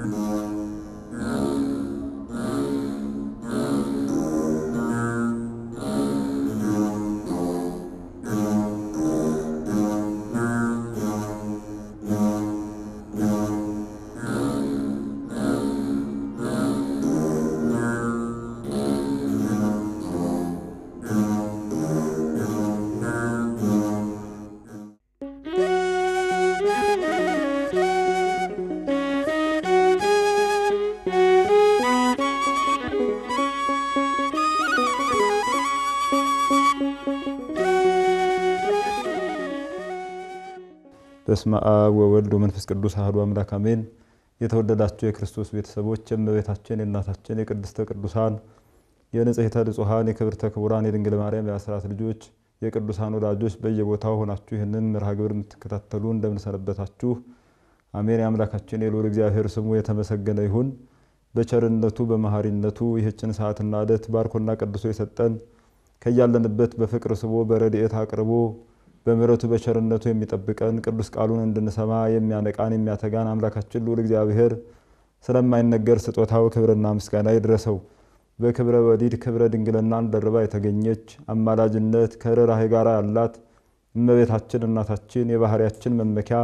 በስመ አብ ወወልድ ወመንፈስ ቅዱስ አሐዱ አምላክ አሜን። የተወደዳችሁ የክርስቶስ ቤተሰቦች የእመቤታችን የእናታችን የቅድስተ ቅዱሳን የንጽሕተ ንጹሐን የክብርተ ክቡራን የድንግል ማርያም የአስራት ልጆች የቅዱሳን ወዳጆች በየቦታው ሆናችሁ ይህንን መርሃ ግብር የምትከታተሉ እንደምንሰነበታችሁ አሜን። የአምላካችን የልዑል እግዚአብሔር ስሙ የተመሰገነ ይሁን። በቸርነቱ በመሐሪነቱ ይህችን ሰዓትና ዕለት ባርኮና ቀድሶ የሰጠን ከያለንበት በፍቅር ስቦ በረድኤት አቅርቦ በምሕረቱ በቸርነቱ የሚጠብቀን ቅዱስ ቃሉን እንድንሰማ የሚያነቃን የሚያተጋን አምላካችን ልዑል እግዚአብሔር ስለማይነገር ስጦታው ክብርና ምስጋና ይድረሰው። በክብረ ወሊድ ክብረ ድንግልናን ደርባ የተገኘች አማላጅነት ከርኅራኄ ጋር ያላት እመቤታችን እናታችን የባህርያችን መመኪያ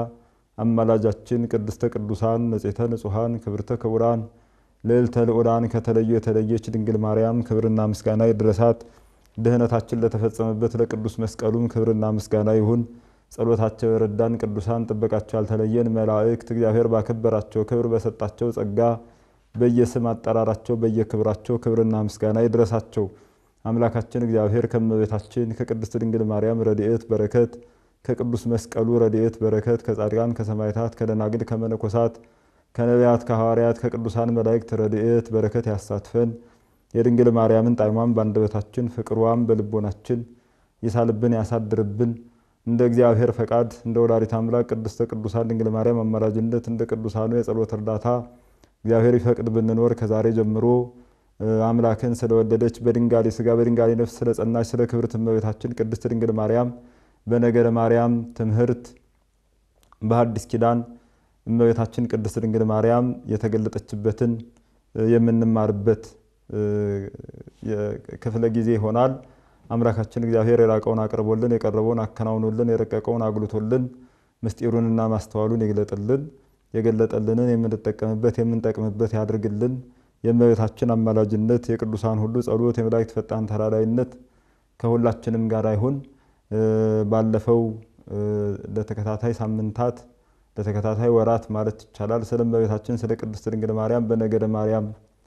አማላጃችን ቅድስተ ቅዱሳን ንጽሕተ ንጹሐን ክብርተ ክቡራን ልዕልተ ልዑላን ከተለዩ የተለየች ድንግል ማርያም ክብርና ምስጋና ይድረሳት። ድህነታችን ለተፈጸመበት ለቅዱስ መስቀሉም ክብርና ምስጋና ይሁን። ጸሎታቸው የረዳን ቅዱሳን ጥበቃቸው ያልተለየን መላእክት እግዚአብሔር ባከበራቸው ክብር በሰጣቸው ጸጋ በየስም አጠራራቸው በየክብራቸው ክብርና ምስጋና ይድረሳቸው። አምላካችን እግዚአብሔር ከእመቤታችን ከቅድስት ድንግል ማርያም ረድኤት በረከት ከቅዱስ መስቀሉ ረድኤት በረከት ከጻድቃን ከሰማዕታት ከደናግል ከመነኮሳት ከነቢያት ከሐዋርያት ከቅዱሳን መላእክት ረድኤት በረከት ያሳትፈን። የድንግል ማርያምን ጣዕሟን በአንደበታችን ፍቅሯን በልቦናችን ይሳልብን ያሳድርብን። እንደ እግዚአብሔር ፈቃድ እንደ ወላዲተ አምላክ ቅድስተ ቅዱሳን ድንግል ማርያም አማላጅነት እንደ ቅዱሳኑ የጸሎት እርዳታ እግዚአብሔር ይፈቅድ ብንኖር ከዛሬ ጀምሮ አምላክን ስለወለደች በድንጋሌ ሥጋ በድንጋሌ ነፍስ ስለጸናች ስለ ክብርት እመቤታችን ቅድስት ድንግል ማርያም በነገረ ማርያም ትምህርት በሐዲስ ኪዳን እመቤታችን ቅድስት ድንግል ማርያም የተገለጠችበትን የምንማርበት ክፍለ ጊዜ ይሆናል። አምላካችን እግዚአብሔር የራቀውን አቅርቦልን የቀረበውን አከናውኖልን የረቀቀውን አጉልቶልን ምስጢሩንና ማስተዋሉን ይግለጥልን። የገለጠልንን የምንጠቀምበት የምንጠቅምበት ያድርግልን። የእመቤታችን አማላጅነት የቅዱሳን ሁሉ ጸሎት የመላእክት ፈጣን ተራዳይነት ከሁላችንም ጋር ይሁን። ባለፈው ለተከታታይ ሳምንታት ለተከታታይ ወራት ማለት ይቻላል ስለ እመቤታችን ስለ ቅድስት ድንግል ማርያም በነገደ ማርያም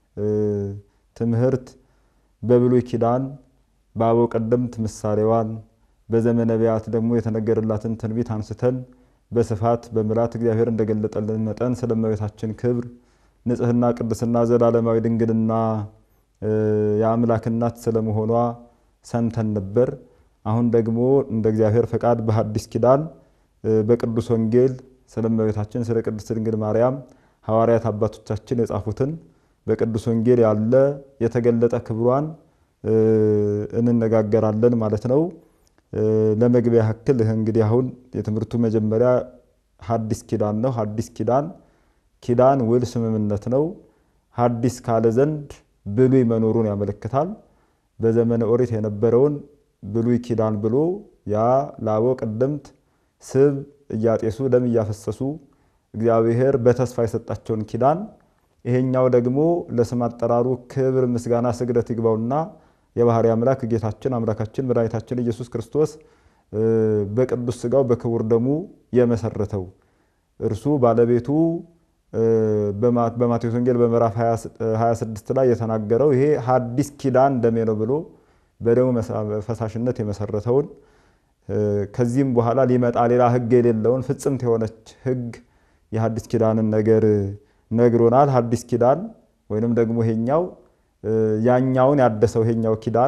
ትምህርት በብሉይ ኪዳን በአበው ቀደምት ምሳሌዋን በዘመነ ነቢያት ደግሞ የተነገረላትን ትንቢት አንስተን በስፋት በምላት እግዚአብሔር እንደገለጠልን መጠን ስለ እመቤታችን ክብር፣ ንጽሕና፣ ቅድስና፣ ዘላለማዊ ድንግልና የአምላክ እናት ስለመሆኗ ሰምተን ነበር። አሁን ደግሞ እንደ እግዚአብሔር ፈቃድ በሐዲስ ኪዳን በቅዱስ ወንጌል ስለ እመቤታችን ስለ ቅድስት ድንግል ማርያም ሐዋርያት አባቶቻችን የጻፉትን በቅዱስ ወንጌል ያለ የተገለጠ ክብሯን እንነጋገራለን ማለት ነው። ለመግቢያ ያክል እንግዲህ አሁን የትምህርቱ መጀመሪያ ሐዲስ ኪዳን ነው። ሐዲስ ኪዳን ኪዳን ውል ስምምነት ነው። ሐዲስ ካለ ዘንድ ብሉይ መኖሩን ያመለክታል። በዘመነ ኦሪት የነበረውን ብሉይ ኪዳን ብሎ ያ ለአበው ቀደምት ስብ እያጤሱ ደም እያፈሰሱ እግዚአብሔር በተስፋ የሰጣቸውን ኪዳን ይሄኛው ደግሞ ለስም አጠራሩ ክብር፣ ምስጋና፣ ስግደት ይግባውና የባህሪ አምላክ ጌታችን አምላካችን መድኃኒታችን ኢየሱስ ክርስቶስ በቅዱስ ሥጋው በክቡር ደሙ የመሰረተው እርሱ ባለቤቱ በማቴዎስ ወንጌል በምዕራፍ 26 ላይ የተናገረው ይሄ ሐዲስ ኪዳን ደሜ ነው ብሎ በደሙ ፈሳሽነት የመሰረተውን ከዚህም በኋላ ሊመጣ ሌላ ሕግ የሌለውን ፍጽምት የሆነች ሕግ የሐዲስ ኪዳንን ነገር ነግሮናል። ሐዲስ ኪዳን ወይንም ደግሞ ይሄኛው ያኛውን ያደሰው ይሄኛው ኪዳን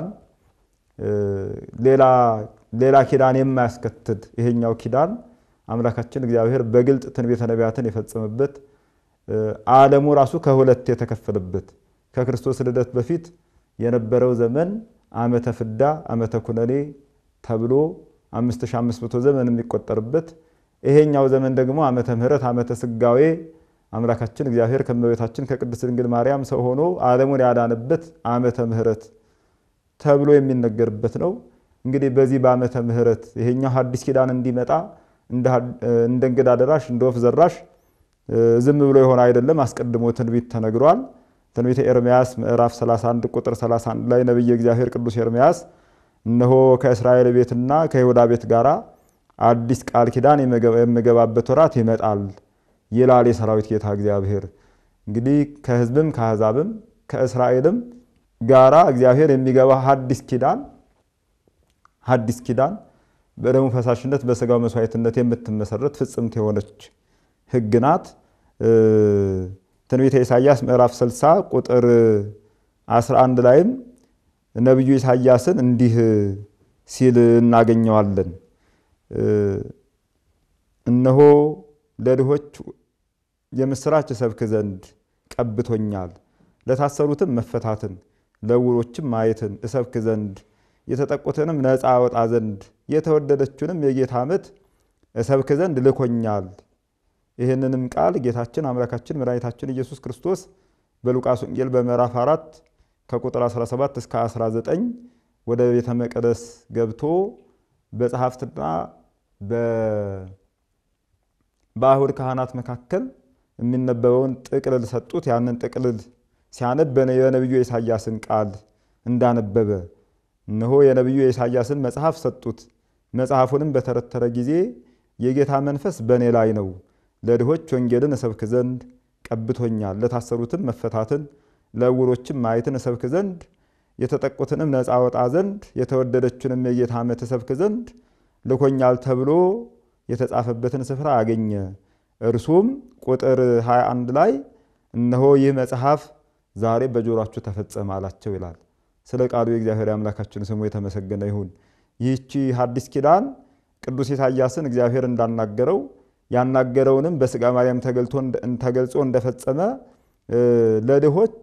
ሌላ ኪዳን የማያስከትል ይሄኛው ኪዳን አምላካችን እግዚአብሔር በግልጥ ትንቢተ ነቢያትን የፈጸመበት ዓለሙ ራሱ ከሁለት የተከፈለበት ከክርስቶስ ልደት በፊት የነበረው ዘመን ዓመተ ፍዳ ዓመተ ኩነኔ ተብሎ 5500 ዘመን የሚቆጠርበት ይሄኛው ዘመን ደግሞ ዓመተ ምሕረት ዓመተ ስጋዌ አምላካችን እግዚአብሔር ከእመቤታችን ከቅድስት ድንግል ማርያም ሰው ሆኖ ዓለሙን ያዳነበት ዓመተ ምሕረት ተብሎ የሚነገርበት ነው። እንግዲህ በዚህ በዓመተ ምሕረት ይሄኛው ሐዲስ ኪዳን እንዲመጣ እንደ እንግዳ ደራሽ እንደ ወፍ ዘራሽ ዝም ብሎ የሆነ አይደለም። አስቀድሞ ትንቢት ተነግሯል። ትንቢተ ኤርምያስ ምዕራፍ 31 ቁጥር 31 ላይ ነቢየ እግዚአብሔር ቅዱስ ኤርምያስ እነሆ ከእስራኤል ቤትና ከይሁዳ ቤት ጋር አዲስ ቃል ኪዳን የምገባበት ወራት ይመጣል ይላል የሰራዊት ጌታ እግዚአብሔር። እንግዲህ ከሕዝብም ከአሕዛብም ከእስራኤልም ጋራ እግዚአብሔር የሚገባ ሐዲስ ኪዳን ሐዲስ ኪዳን በደሙ ፈሳሽነት በስጋው መስዋዕትነት የምትመሰረት ፍጽምት የሆነች ሕግ ናት። ትንቢተ ኢሳይያስ ምዕራፍ 60 ቁጥር 11 ላይም ነቢዩ ኢሳይያስን እንዲህ ሲል እናገኘዋለን። እነሆ ለድሆች የምስራች እሰብክ ዘንድ ቀብቶኛል፣ ለታሰሩትም መፈታትን፣ ለዕውሮችም ማየትን እሰብክ ዘንድ የተጠቁትንም ነፃ አወጣ ዘንድ የተወደደችውንም የጌታ ዓመት እሰብክ ዘንድ ልኮኛል። ይህንንም ቃል ጌታችን አምላካችን መድኃኒታችን ኢየሱስ ክርስቶስ በሉቃስ ወንጌል በምዕራፍ 4 ከቁጥር 17 እስከ 19 ወደ ቤተ መቅደስ ገብቶ በጸሐፍትና በአይሁድ ካህናት መካከል የሚነበበውን ጥቅልል ሰጡት። ያንን ጥቅልል ሲያነብ የነቢዩ የኢሳያስን ቃል እንዳነበበ እነሆ የነቢዩ የኢሳያስን መጽሐፍ ሰጡት። መጽሐፉንም በተረተረ ጊዜ የጌታ መንፈስ በእኔ ላይ ነው፣ ለድሆች ወንጌልን እሰብክ ዘንድ ቀብቶኛል፣ ለታሰሩትም መፈታትን፣ ለዕውሮችም ማየትን እሰብክ ዘንድ የተጠቁትንም ነፃ አወጣ ዘንድ የተወደደችንም የጌታ ዓመት እሰብክ ዘንድ ልኮኛል ተብሎ የተጻፈበትን ስፍራ አገኘ። እርሱም ቁጥር 21 ላይ እነሆ ይህ መጽሐፍ ዛሬ በጆሯችሁ ተፈጸመ አላቸው ይላል። ስለ ቃሉ የእግዚአብሔር አምላካችን ስሙ የተመሰገነ ይሁን። ይህቺ ሐዲስ ኪዳን ቅዱስ ኢሳያስን እግዚአብሔር እንዳናገረው ያናገረውንም በሥጋ ማርያም ተገልጾ እንደፈጸመ ለድሆች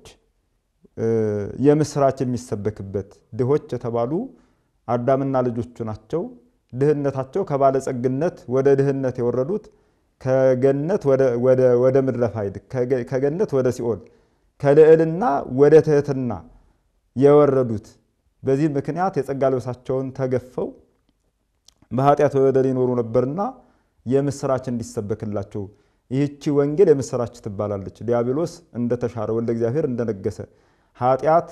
የምስራች የሚሰበክበት ድሆች የተባሉ አዳምና ልጆቹ ናቸው። ድህነታቸው ከባለጸግነት ወደ ድህነት የወረዱት ከገነት ወደ ምድረ ፋይድ ከገነት ወደ ሲኦል ከልዕልና ወደ ትህትና የወረዱት በዚህ ምክንያት የጸጋ ልብሳቸውን ተገፈው በኃጢአት በበደል ይኖሩ ነበርና የምስራች እንዲሰበክላቸው ይህቺ ወንጌል የምስራች ትባላለች። ዲያብሎስ እንደተሻረ ወልደ እግዚአብሔር እንደነገሰ ኃጢአት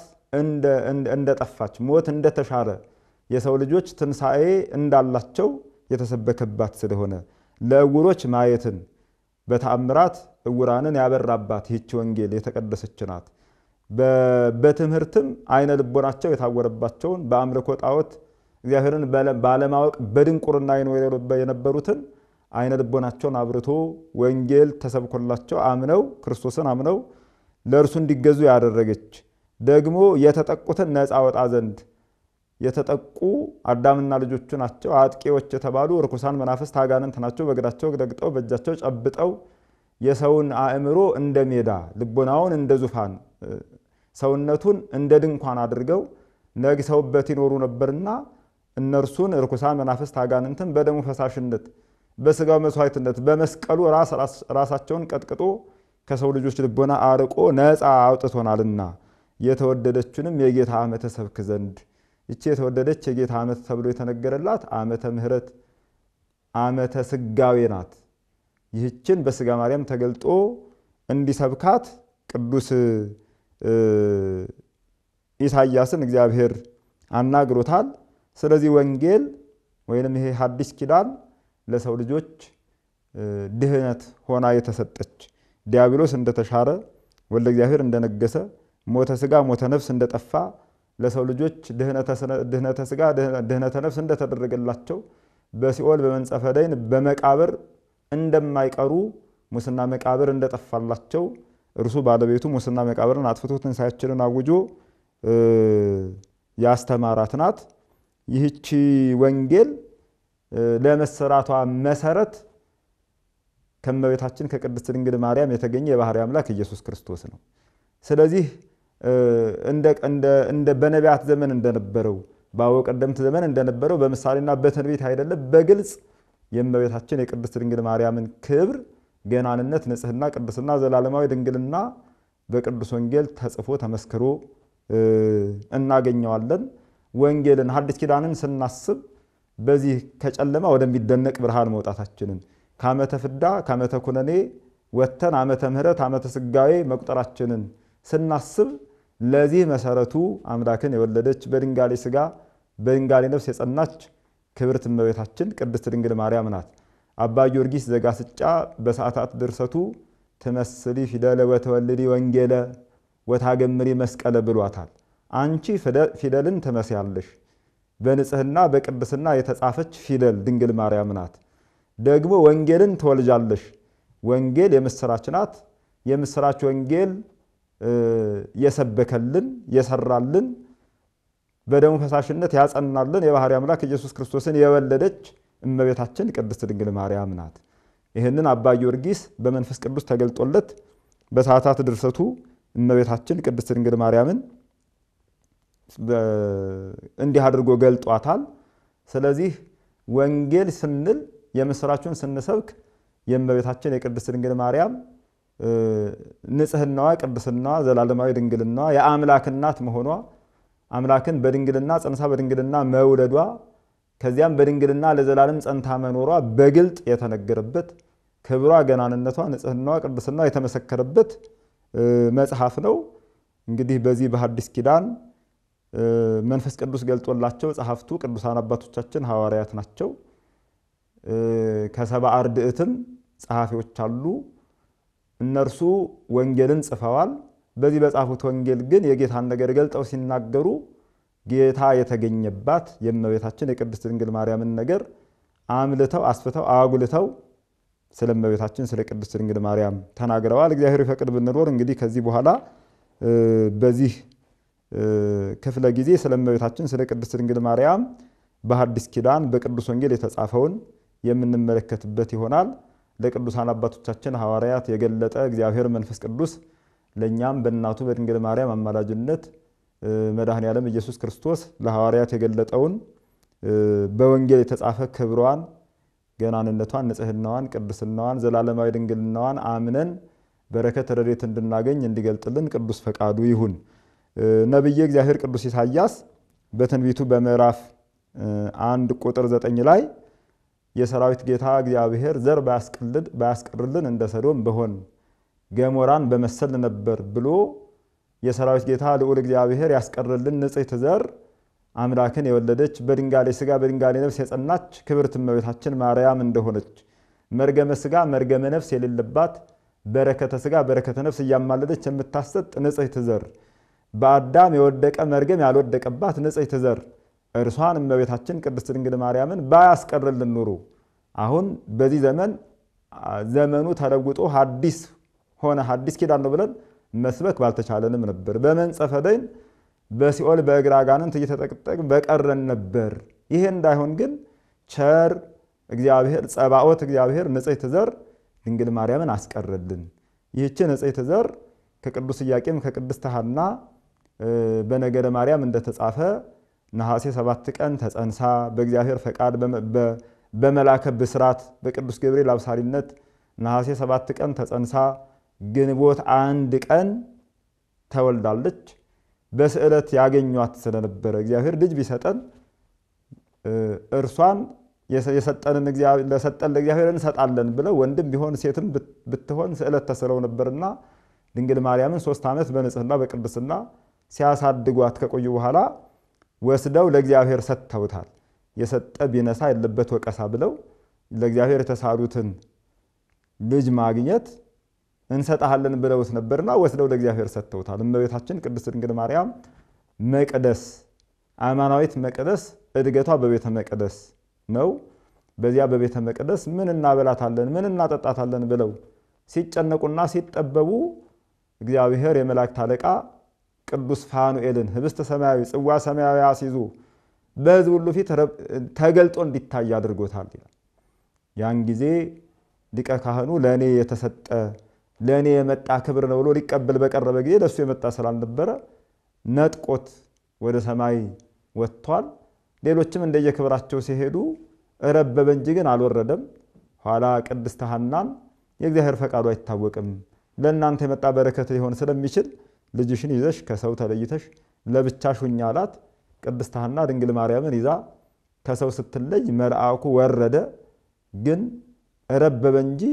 እንደጠፋች ሞት እንደተሻረ የሰው ልጆች ትንሣኤ እንዳላቸው የተሰበከባት ስለሆነ ለዕውሮች ማየትን በተአምራት ዕውራንን ያበራባት ይህች ወንጌል የተቀደሰች ናት። በትምህርትም አይነ ልቦናቸው የታወረባቸውን በአምልኮ ጣዖት እግዚአብሔርን ባለማወቅ በድንቁርና ይኖሩ የነበሩትን አይነ ልቦናቸውን አብርቶ ወንጌል ተሰብኮላቸው አምነው ክርስቶስን አምነው ለእርሱ እንዲገዙ ያደረገች ደግሞ የተጠቁትን ነፃ ወጣ ዘንድ የተጠቁ አዳምና ልጆቹ ናቸው። አጥቂዎች የተባሉ ርኩሳን መናፍስት አጋንንት ናቸው። በእግራቸው ረግጠው በእጃቸው ጨብጠው የሰውን አእምሮ እንደ ሜዳ ልቦናውን እንደ ዙፋን ሰውነቱን እንደ ድንኳን አድርገው ነግሰውበት ይኖሩ ነበርና እነርሱን ርኩሳን መናፍስት አጋንንትን በደሙ ፈሳሽነት በስጋው መስዋዕትነት በመስቀሉ ራሳቸውን ቀጥቅጦ ከሰው ልጆች ልቦና አርቆ ነፃ አውጥቶናልና የተወደደችንም የጌታ ዓመተ ሰብክ ዘንድ ይቺ የተወደደች የጌታ ዓመት ተብሎ የተነገረላት ዓመተ ምሕረት ዓመተ ስጋዌ ናት። ይህችን በስጋ ማርያም ተገልጦ እንዲሰብካት ቅዱስ ኢሳያስን እግዚአብሔር አናግሮታል። ስለዚህ ወንጌል ወይንም ይሄ ሐዲስ ኪዳን ለሰው ልጆች ድህነት ሆና የተሰጠች ዲያብሎስ እንደተሻረ ወልደ እግዚአብሔር እንደነገሰ ሞተ ስጋ ሞተ ነፍስ እንደጠፋ ለሰው ልጆች ድህነተ ስጋ ድህነተ ነፍስ እንደተደረገላቸው በሲኦል በመንጸፈ ደይን በመቃብር እንደማይቀሩ ሙስና መቃብር እንደጠፋላቸው እርሱ ባለቤቱ ሙስና መቃብርን አጥፍቶ ትንሣኤያችንን አውጆ ያስተማራት ናት። ይህቺ ወንጌል ለመሰራቷ መሰረት ከእመቤታችን ከቅድስት ድንግል ማርያም የተገኘ የባሕርይ አምላክ ኢየሱስ ክርስቶስ ነው። ስለዚህ እንደ በነቢያት ዘመን እንደነበረው በአበው ቀደምት ዘመን እንደነበረው በምሳሌና በትንቢት አይደለም፣ በግልጽ የእመቤታችን የቅድስት ድንግል ማርያምን ክብር ገናንነት፣ ንጽሕና፣ ቅድስና፣ ዘላለማዊ ድንግልና በቅዱስ ወንጌል ተጽፎ ተመስክሮ እናገኘዋለን። ወንጌልን ሐዲስ ኪዳንን ስናስብ በዚህ ከጨለማ ወደሚደነቅ ብርሃን መውጣታችንን ከዓመተ ፍዳ ከዓመተ ኩነኔ ወጥተን ዓመተ ምሕረት ዓመተ ስጋዌ መቁጠራችንን ስናስብ ለዚህ መሰረቱ አምላክን የወለደች በድንጋሌ ሥጋ በድንጋሌ ነፍስ የጸናች ክብርት እመቤታችን ቅድስት ድንግል ማርያም ናት። አባ ጊዮርጊስ ዘጋስጫ በሰዓታት ድርሰቱ ትመስሊ ፊደለ ወተወልዲ ወንጌለ ወታገምሪ መስቀለ ብሏታል። አንቺ ፊደልን ትመስያለሽ፣ በንጽሕና በቅድስና የተጻፈች ፊደል ድንግል ማርያም ናት። ደግሞ ወንጌልን ትወልጃለሽ። ወንጌል የምስራች ናት። የምስራች ወንጌል የሰበከልን የሰራልን በደሙ ፈሳሽነት ያጸናልን የባሕርይ አምላክ ኢየሱስ ክርስቶስን የወለደች እመቤታችን ቅድስት ድንግል ማርያም ናት። ይህንን አባ ጊዮርጊስ በመንፈስ ቅዱስ ተገልጦለት በሰዓታት ድርሰቱ እመቤታችን ቅድስት ድንግል ማርያምን እንዲህ አድርጎ ገልጧታል። ስለዚህ ወንጌል ስንል የምስራቹን ስንሰብክ የእመቤታችን የቅድስት ድንግል ማርያም ንጽሕናዋ፣ ቅድስናዋ፣ ዘላለማዊ ድንግልናዋ የአምላክ እናት መሆኗ አምላክን በድንግልና ጸንሳ በድንግልና መውለዷ ከዚያም በድንግልና ለዘላለም ጸንታ መኖሯ በግልጥ የተነገረበት ክብሯ፣ ገናንነቷ፣ ንጽሕናዋ፣ ቅድስናዋ የተመሰከረበት መጽሐፍ ነው። እንግዲህ በዚህ በሐዲስ ኪዳን መንፈስ ቅዱስ ገልጦላቸው ጸሐፍቱ ቅዱሳን አባቶቻችን ሐዋርያት ናቸው። ከሰባ አርድእትም ጸሐፊዎች አሉ። እነርሱ ወንጌልን ጽፈዋል። በዚህ በጻፉት ወንጌል ግን የጌታን ነገር ገልጠው ሲናገሩ ጌታ የተገኘባት የእመቤታችን የቅድስት ድንግል ማርያምን ነገር አምልተው አስፍተው አጉልተው ስለ እመቤታችን ስለ ቅድስት ድንግል ማርያም ተናግረዋል። እግዚአብሔር ይፈቅድ ብንኖር እንግዲህ ከዚህ በኋላ በዚህ ክፍለ ጊዜ ስለ እመቤታችን ስለ ቅድስት ድንግል ማርያም በሐዲስ ኪዳን በቅዱስ ወንጌል የተጻፈውን የምንመለከትበት ይሆናል። ለቅዱሳን አባቶቻችን ሐዋርያት የገለጠ እግዚአብሔር መንፈስ ቅዱስ ለእኛም በእናቱ በድንግል ማርያም አማላጅነት መድኃኔ ዓለም ኢየሱስ ክርስቶስ ለሐዋርያት የገለጠውን በወንጌል የተጻፈ ክብሯን፣ ገናንነቷን፣ ንጽሕናዋን፣ ቅድስናዋን፣ ዘላለማዊ ድንግልናዋን አምነን በረከት ረድኤት እንድናገኝ እንዲገልጥልን ቅዱስ ፈቃዱ ይሁን። ነቢየ እግዚአብሔር ቅዱስ ኢሳያስ በትንቢቱ በምዕራፍ አንድ ቁጥር ዘጠኝ ላይ የሰራዊት ጌታ እግዚአብሔር ዘር ባያስቀርልን እንደ ሰዶም በሆን ገሞራን በመሰል ነበር ብሎ የሰራዊት ጌታ ልዑል እግዚአብሔር ያስቀርልን ንጽሕት ዘር አምላክን የወለደች በድንጋሌ ሥጋ በድንጋሌ ነፍስ የጸናች ክብርት እመቤታችን ማርያም እንደሆነች መርገመ ሥጋ መርገመ ነፍስ የሌለባት በረከተ ሥጋ በረከተ ነፍስ እያማለደች የምታሰጥ ንጽሕት ዘር በአዳም የወደቀ መርገም ያልወደቀባት ንጽሕት ዘር እርሷን እመቤታችን ቅድስት ድንግል ማርያምን ባያስቀርልን ኑሮ አሁን በዚህ ዘመን ዘመኑ ተለውጦ ሐዲስ ሆነ ሐዲስ ኪዳን ነው ብለን መስበክ ባልተቻለንም ነበር። በመንጸፈ ደይን በሲኦል በእግረ አጋንንት እየተጠቀጠቅን በቀረን ነበር። ይሄ እንዳይሆን ግን ቸር እግዚአብሔር ጸባኦት እግዚአብሔር ንጽሕት ዘር ድንግል ማርያምን አስቀረልን። ይህች ንጽሕት ዘር ከቅዱስ ኢያቄም ከቅድስት ሐና በነገረ ማርያም እንደተጻፈ ነሐሴ ሰባት ቀን ተጸንሳ በእግዚአብሔር ፈቃድ በመላከ ብስራት በቅዱስ ገብርኤል አብሳሪነት ነሐሴ ሰባት ቀን ተጸንሳ ግንቦት አንድ ቀን ተወልዳለች። በስዕለት ያገኟት ስለነበረ እግዚአብሔር ልጅ ቢሰጠን እርሷን የሰጠንን ለሰጠን ለእግዚአብሔር እንሰጣለን ብለው ወንድም ቢሆን ሴትም ብትሆን ስዕለት ተስለው ነበርና ድንግል ማርያምን ሶስት ዓመት በንጽሕና በቅድስና ሲያሳድጓት ከቆዩ በኋላ ወስደው ለእግዚአብሔር ሰጥተውታል። የሰጠ ቢነሳ የለበት ወቀሳ ብለው ለእግዚአብሔር የተሳሉትን ልጅ ማግኘት እንሰጣሃለን ብለውት ነበርና ወስደው ለእግዚአብሔር ሰጥተውታል። እመቤታችን ቅድስት ድንግል ማርያም መቅደስ አማናዊት መቅደስ እድገቷ በቤተ መቅደስ ነው። በዚያ በቤተ መቅደስ ምን እናበላታለን፣ ምን እናጠጣታለን ብለው ሲጨነቁና ሲጠበቡ እግዚአብሔር የመላእክት አለቃ ቅዱስ ፋኑኤልን ህብስተ ሰማያዊ ጽዋ ሰማያዊ አስይዞ በሕዝብ ሁሉ ፊት ተገልጦ እንዲታይ አድርጎታል ይላል። ያን ጊዜ ሊቀ ካህኑ ለእኔ የተሰጠ ለእኔ የመጣ ክብር ነው ብሎ ሊቀበል በቀረበ ጊዜ ለእሱ የመጣ ስላልነበረ ነጥቆት ወደ ሰማይ ወጥቷል። ሌሎችም እንደየክብራቸው ሲሄዱ ረበበ እንጂ ግን አልወረደም። ኋላ ቅድስት ሐናን የእግዚአብሔር ፈቃዱ አይታወቅም። ለእናንተ የመጣ በረከት ሊሆን ስለሚችል ልጅሽን ይዘሽ ከሰው ተለይተሽ ለብቻሽ ሁኚ አላት። ቅድስት ሐና ድንግል ማርያምን ይዛ ከሰው ስትለይ መልአኩ ወረደ፣ ግን ረበበ እንጂ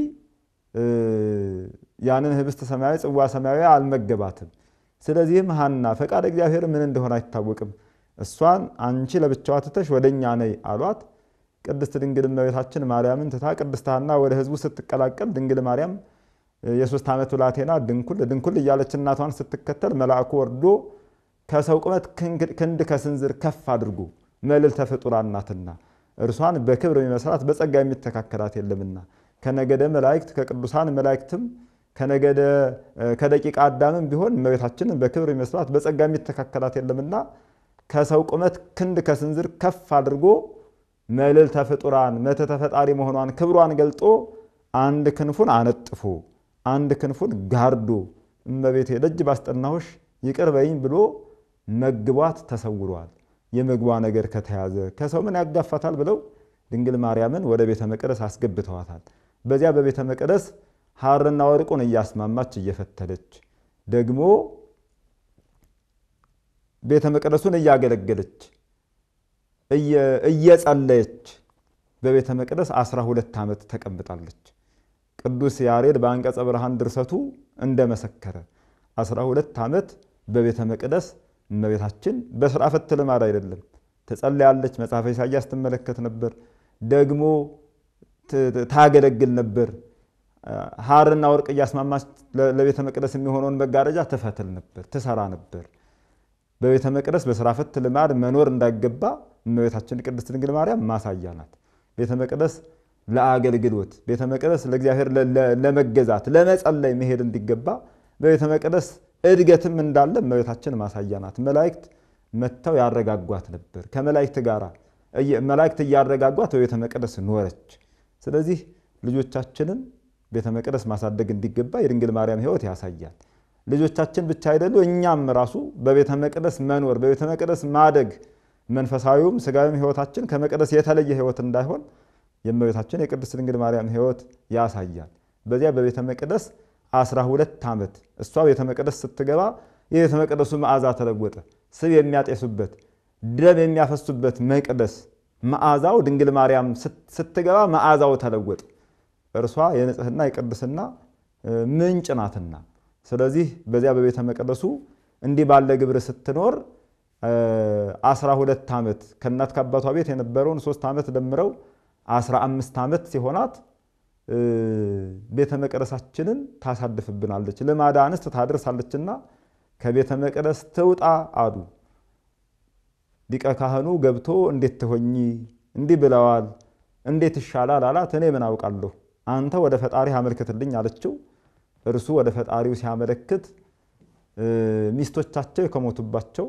ያንን ህብስት ሰማያዊ ጽዋ ሰማያዊ አልመገባትም። ስለዚህም ሐና ፈቃድ እግዚአብሔር ምን እንደሆነ አይታወቅም፣ እሷን አንቺ ለብቻዋ ትተሽ ወደ እኛ ነይ አሏት። ቅድስት ድንግል እመቤታችን ማርያምን ትታ ቅድስት ሐና ወደ ህዝቡ ስትቀላቀል ድንግል ማርያም የሶስት ዓመት ብላቴና ድንኩል ድንኩል እያለች እናቷን ስትከተል መልአኩ ወርዶ ከሰው ቁመት ክንድ ከስንዝር ከፍ አድርጎ መልዕልተ ፍጡራን ናትና እርሷን በክብር የሚመስላት በጸጋ የሚተካከላት የለምና ከነገደ መላእክት ከቅዱሳን መላእክትም ከነገደ ከደቂቀ አዳምም ቢሆን እመቤታችንን በክብር የሚመስላት በጸጋ የሚተካከላት የለምና ከሰው ቁመት ክንድ ከስንዝር ከፍ አድርጎ መልዕልተ ፍጡራን መተተ ፈጣሪ መሆኗን ክብሯን ገልጦ አንድ ክንፉን አነጥፎ አንድ ክንፉን ጋርዶ እመቤቴ ደጅ ባስጠናሁሽ ይቅር በይኝ ብሎ መግቧት ተሰውሯል። የምግቧ ነገር ከተያዘ ከሰው ምን ያጋፋታል ብለው ድንግል ማርያምን ወደ ቤተ መቅደስ አስገብተዋታል። በዚያ በቤተ መቅደስ ሐርና ወርቁን እያስማማች እየፈተለች ደግሞ ቤተ መቅደሱን እያገለገለች እየጸለየች በቤተ መቅደስ 12 ዓመት ተቀምጣለች። ቅዱስ ያሬድ በአንቀጸ ብርሃን ድርሰቱ እንደመሰከረ 12 ዓመት በቤተ መቅደስ እመቤታችን በስራ ፈት ልማድ አይደለም ትጸልያለች። መጽሐፈ ኢሳያስ ትመለከት ነበር፣ ደግሞ ታገለግል ነበር። ሐርና ወርቅ እያስማማች ለቤተ መቅደስ የሚሆነውን መጋረጃ ትፈትል ነበር፣ ትሰራ ነበር። በቤተ መቅደስ በስራ ፈት ልማድ መኖር እንዳይገባ እመቤታችን ቅድስት ድንግል ማርያም ማሳያ ናት። ቤተ መቅደስ ለአገልግሎት ቤተ መቅደስ ለእግዚአብሔር ለመገዛት ለመጸለይ መሄድ እንዲገባ በቤተ መቅደስ እድገትም እንዳለ እመቤታችን ማሳያ ናት። መላእክት መጥተው ያረጋጓት ነበር። ከመላእክት ጋር መላእክት እያረጋጓት በቤተ መቅደስ ኖረች። ስለዚህ ልጆቻችንን ቤተ መቅደስ ማሳደግ እንዲገባ የድንግል ማርያም ሕይወት ያሳያል። ልጆቻችን ብቻ አይደሉ፣ እኛም ራሱ በቤተ መቅደስ መኖር በቤተ መቅደስ ማደግ መንፈሳዊውም ስጋዊም ሕይወታችን ከመቅደስ የተለየ ሕይወት እንዳይሆን የእመቤታችን የቅድስት ድንግል ማርያም ሕይወት ያሳያል። በዚያ በቤተ መቅደስ አስራ ሁለት ዓመት እሷ ቤተ መቅደስ ስትገባ የቤተ መቅደሱ መዓዛ ተለወጠ። ስብ የሚያጤሱበት ደም የሚያፈሱበት መቅደስ መዓዛው ድንግል ማርያም ስትገባ መዓዛው ተለወጠ። እርሷ የንጽህና የቅድስና ምንጭ ናትና፣ ስለዚህ በዚያ በቤተ መቅደሱ እንዲህ ባለ ግብር ስትኖር አስራ ሁለት ዓመት ከእናት ከአባቷ ቤት የነበረውን ሶስት ዓመት ደምረው አስራ አምስት ዓመት ሲሆናት ቤተ መቅደሳችንን ታሳድፍብናለች፣ ልማዳ አንስት ታደርሳለችና ከቤተ መቅደስ ትውጣ አሉ። ሊቀ ካህኑ ገብቶ እንዴት ትሆኚ እንዲህ ብለዋል፣ እንዴት ይሻላል አላት። እኔ ምን አውቃለሁ፣ አንተ ወደ ፈጣሪህ አመልክትልኝ አለችው። እርሱ ወደ ፈጣሪው ሲያመለክት ሚስቶቻቸው ከሞቱባቸው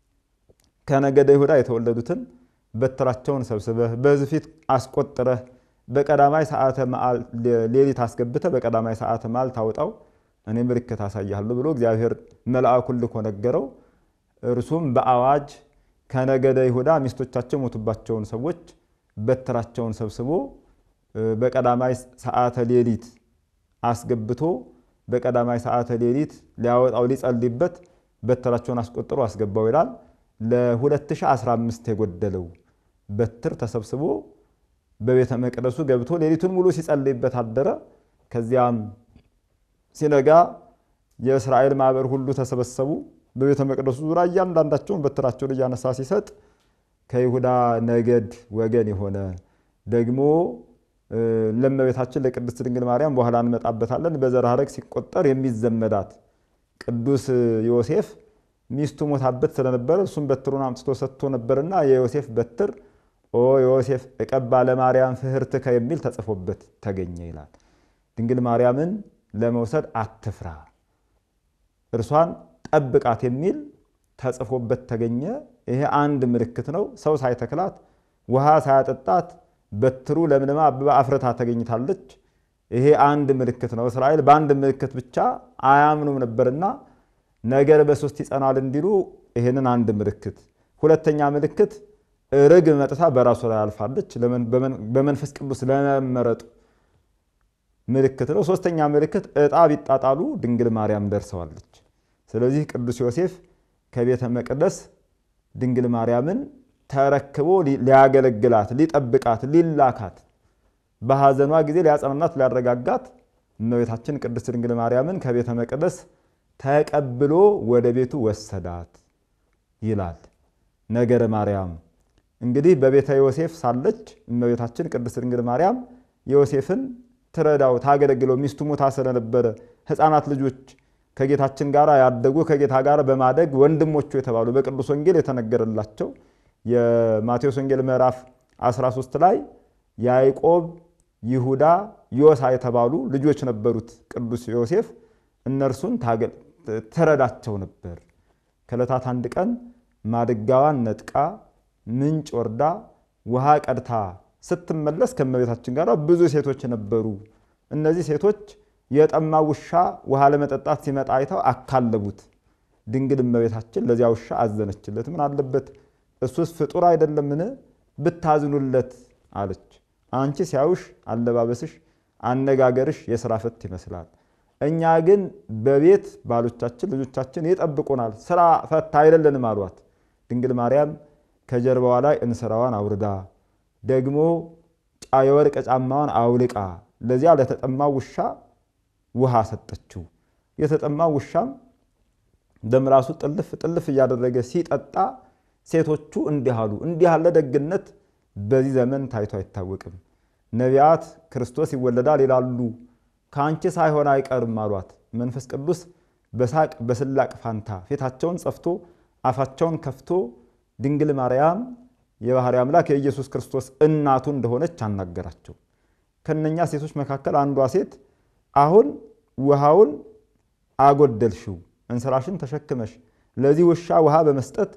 ከነገደ ይሁዳ የተወለዱትን በትራቸውን ሰብስበህ በሕዝብ ፊት አስቆጥረህ በቀዳማይ ሰዓተ መዓል ሌሊት አስገብተህ በቀዳማይ ሰዓተ መዓል ታውጣው እኔ ምልክት አሳያለሁ ብሎ እግዚአብሔር መልአኩን ልኮ ነገረው። እርሱም በአዋጅ ከነገደ ይሁዳ ሚስቶቻቸው የሞቱባቸውን ሰዎች በትራቸውን ሰብስቦ በቀዳማይ ሰዓተ ሌሊት አስገብቶ በቀዳማይ ሰዓተ ሌሊት ሊያወጣው ሊጸልይበት በትራቸውን አስቆጥሮ አስገባው ይላል። ለ2015 የጎደለው በትር ተሰብስቦ በቤተ መቅደሱ ገብቶ ሌሊቱን ሙሉ ሲጸልይበት አደረ። ከዚያም ሲነጋ የእስራኤል ማህበር ሁሉ ተሰበሰቡ። በቤተ መቅደሱ ዙሪያ እያንዳንዳቸውን በትራቸውን እያነሳ ሲሰጥ ከይሁዳ ነገድ ወገን የሆነ ደግሞ ለእመቤታችን ለቅድስት ድንግል ማርያም በኋላ እንመጣበታለን። በዘር ሐረግ ሲቆጠር የሚዘመዳት ቅዱስ ዮሴፍ ሚስቱ ሞታበት ስለነበረ እሱም በትሩን አምጥቶ ሰጥቶ ነበርና የዮሴፍ በትር ኦ ዮሴፍ እቀባ ለማርያም ፍህርትከ የሚል ተጽፎበት ተገኘ ይላል። ድንግል ማርያምን ለመውሰድ አትፍራ፣ እርሷን ጠብቃት የሚል ተጽፎበት ተገኘ። ይሄ አንድ ምልክት ነው። ሰው ሳይተክላት ውሃ ሳያጠጣት በትሩ ለምልማ አበባ አፍርታ ተገኝታለች። ይሄ አንድ ምልክት ነው። እስራኤል በአንድ ምልክት ብቻ አያምኑም ነበርና ነገር በሶስት ይጸናል እንዲሉ ይህንን አንድ ምልክት። ሁለተኛ ምልክት ርግብ መጥታ በራሱ ላይ አልፋለች። በመንፈስ ቅዱስ ለመመረጡ ምልክት ነው። ሶስተኛ ምልክት ዕጣ ቢጣጣሉ ድንግል ማርያም ደርሰዋለች። ስለዚህ ቅዱስ ዮሴፍ ከቤተ መቅደስ ድንግል ማርያምን ተረክቦ ሊያገለግላት፣ ሊጠብቃት፣ ሊላካት በሐዘኗ ጊዜ ሊያጸናናት፣ ሊያረጋጋት እመቤታችን ቅድስት ድንግል ማርያምን ከቤተ መቅደስ ተቀብሎ ወደ ቤቱ ወሰዳት ይላል ነገረ ማርያም። እንግዲህ በቤተ ዮሴፍ ሳለች እመቤታችን ቅድስት ድንግል ማርያም ዮሴፍን ትረዳው ታገለግለው ሚስቱ ሞታ ስለነበረ ሕፃናት ልጆች ከጌታችን ጋር ያደጉ ከጌታ ጋር በማደግ ወንድሞቹ የተባሉ በቅዱስ ወንጌል የተነገረላቸው የማቴዎስ ወንጌል ምዕራፍ 13 ላይ ያዕቆብ፣ ይሁዳ፣ ዮሳ የተባሉ ልጆች ነበሩት ቅዱስ ዮሴፍ። እነርሱን ትረዳቸው ነበር። ከዕለታት አንድ ቀን ማድጋዋን ነጥቃ ምንጭ ወርዳ ውሃ ቀድታ ስትመለስ ከእመቤታችን ጋር ብዙ ሴቶች ነበሩ። እነዚህ ሴቶች የጠማ ውሻ ውሃ ለመጠጣት ሲመጣ አይተው አካለቡት። ድንግል እመቤታችን ለዚያ ውሻ አዘነችለት። ምን አለበት እሱስ ፍጡር አይደለምን? ብታዝኑለት አለች። አንቺ ሲያዩሽ አለባበስሽ፣ አነጋገርሽ የስራ ፈት ይመስላል። እኛ ግን በቤት ባሎቻችን ልጆቻችን ይጠብቁናል፣ ስራ ፈት አይደለንም አሏት። ድንግል ማርያም ከጀርባዋ ላይ እንስራዋን አውርዳ ደግሞ የወርቅ ጫማዋን አውልቃ ለዚያ ለተጠማ ውሻ ውሃ ሰጠችው። የተጠማ ውሻም ደምላሱ ጥልፍ ጥልፍ እያደረገ ሲጠጣ ሴቶቹ እንዲህ አሉ። እንዲህ ያለ ደግነት በዚህ ዘመን ታይቶ አይታወቅም። ነቢያት ክርስቶስ ይወለዳል ይላሉ፣ ከአንቺ ሳይሆን አይቀርም አሏት። መንፈስ ቅዱስ በሳቅ በስላቅ ፋንታ ፊታቸውን ጸፍቶ አፋቸውን ከፍቶ ድንግል ማርያም የባህሪ አምላክ የኢየሱስ ክርስቶስ እናቱ እንደሆነች አናገራቸው። ከነኛ ሴቶች መካከል አንዷ ሴት አሁን ውሃውን አጎደልሽው፣ እንስራሽን ተሸክመሽ ለዚህ ውሻ ውሃ በመስጠት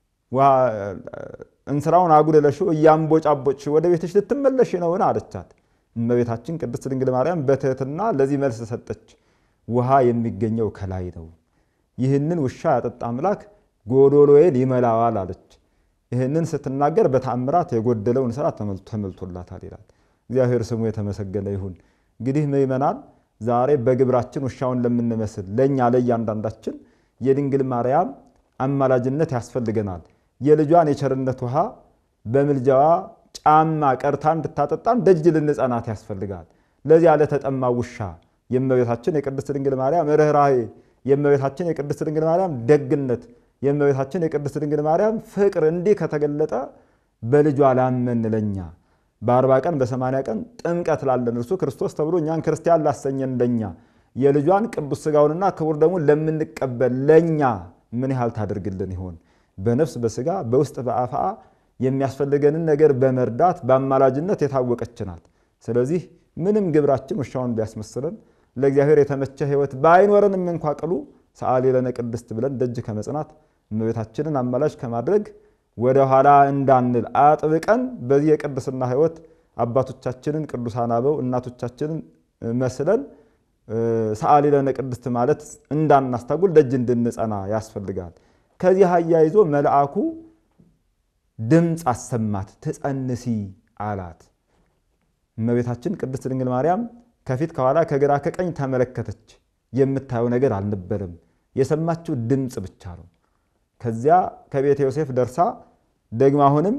እንስራውን አጉደለሽው እያንቦጫቦጭሽው ወደ ቤትሽ ልትመለሽ ነውን? አለቻት። እመቤታችን ቅድስት ድንግል ማርያም በትህትና ለዚህ መልስ ሰጠች። ውሃ የሚገኘው ከላይ ነው። ይህንን ውሻ ያጠጣ አምላክ ጎዶሎዬን ይመላዋል አለች። ይህንን ስትናገር በተአምራት የጎደለውን ስራ ተመልቶላታል ይላል። እግዚአብሔር ስሙ የተመሰገነ ይሁን። እንግዲህ ምእመናን ዛሬ በግብራችን ውሻውን ለምንመስል ለእኛ ለእያንዳንዳችን የድንግል ማርያም አማላጅነት ያስፈልገናል። የልጇን የቸርነት ውሃ በምልጃዋ ጫማ ቀርታ እንድታጠጣን ደጅ ልንጸናት ያስፈልጋል። ለዚያ ለተጠማ ውሻ የእመቤታችን የቅድስት ድንግል ማርያም ርኅራኄ፣ የእመቤታችን የቅድስት ድንግል ማርያም ደግነት፣ የእመቤታችን የቅድስት ድንግል ማርያም ፍቅር እንዲህ ከተገለጠ በልጇ ላመን ለኛ በአርባ ቀን በሰማንያ ቀን ጥምቀት ላለን እርሱ ክርስቶስ ተብሎ እኛን ክርስቲያን ላሰኘን ለኛ የልጇን ቅዱስ ሥጋውንና ክቡር ደሙን ለምንቀበል ለኛ ምን ያህል ታደርግልን ይሆን? በነፍስ በሥጋ በውስጥ በአፍአ የሚያስፈልገንን ነገር በመርዳት በአማላጅነት የታወቀች ናት። ስለዚህ ምንም ግብራችን ውሻውን ቢያስመስለን ለእግዚአብሔር የተመቸ ሕይወት ባይኖረንም እንኳ ቅሉ ሰአሊ ለነ ቅድስት ብለን ደጅ ከመጽናት እመቤታችንን አማላጅ ከማድረግ ወደ ኋላ እንዳንል አጥብቀን በዚህ የቅድስና ሕይወት አባቶቻችንን ቅዱሳን አበው እናቶቻችንን መስለን ሰአሊ ለነ ቅድስት ማለት እንዳናስታጉል ደጅ እንድንጸና ያስፈልጋል። ከዚህ አያይዞ መልአኩ ድምፅ አሰማት፣ ትጸንሲ አላት። እመቤታችን ቅድስት ድንግል ማርያም ከፊት ከኋላ ከግራ ከቀኝ ተመለከተች። የምታየው ነገር አልነበረም። የሰማችው ድምፅ ብቻ ነው። ከዚያ ከቤተ ዮሴፍ ደርሳ ደግሞ አሁንም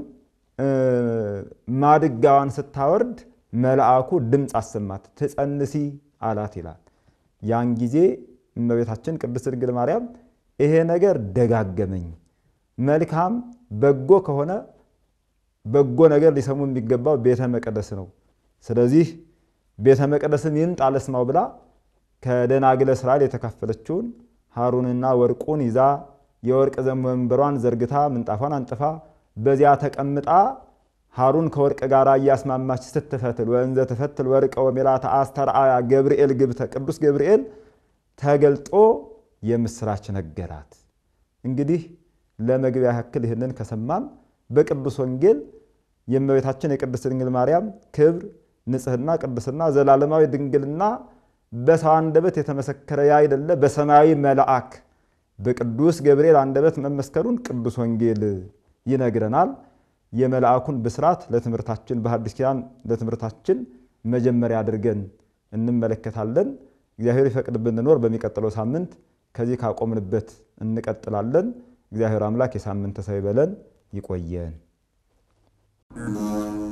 ማድጋዋን ስታወርድ መልአኩ ድምፅ አሰማት፣ ትጸንሲ አላት ይላል። ያን ጊዜ እመቤታችን ቅድስት ድንግል ማርያም ይሄ ነገር ደጋገመኝ፣ መልካም በጎ ከሆነ በጎ ነገር ሊሰሙ የሚገባው ቤተ መቅደስ ነው። ስለዚህ ቤተ መቅደስም ይምጣ ልስማው ብላ ከደናግለ እስራኤል የተካፈለችውን ሐሩንና ወርቁን ይዛ የወርቅ ወንበሯን ዘርግታ ምንጣፏን አንጥፋ በዚያ ተቀምጣ ሐሩን ከወርቅ ጋር እያስማማች ስትፈትል ወእንዘ ትፈትል ወርቀ ወሜላተ አስተርአያ ገብርኤል ግብተ ቅዱስ ገብርኤል ተገልጦ የምስራች ነገራት። እንግዲህ ለመግቢያ ያክል ይህንን ከሰማን በቅዱስ ወንጌል የእመቤታችን የቅድስት ድንግል ማርያም ክብር፣ ንጽሕና፣ ቅድስና፣ ዘላለማዊ ድንግልና በሰው አንደበት የተመሰከረ ያይደለ በሰማያዊ መልአክ በቅዱስ ገብርኤል አንደበት መመስከሩን ቅዱስ ወንጌል ይነግረናል። የመልአኩን ብስራት ለትምህርታችን በሐዲስ ኪዳን ለትምህርታችን መጀመሪያ አድርገን እንመለከታለን። እግዚአብሔር ይፈቅድ ብንኖር በሚቀጥለው ሳምንት ከዚህ ካቆምንበት እንቀጥላለን። እግዚአብሔር አምላክ የሳምንት ሰው ይበለን። ይቆየን።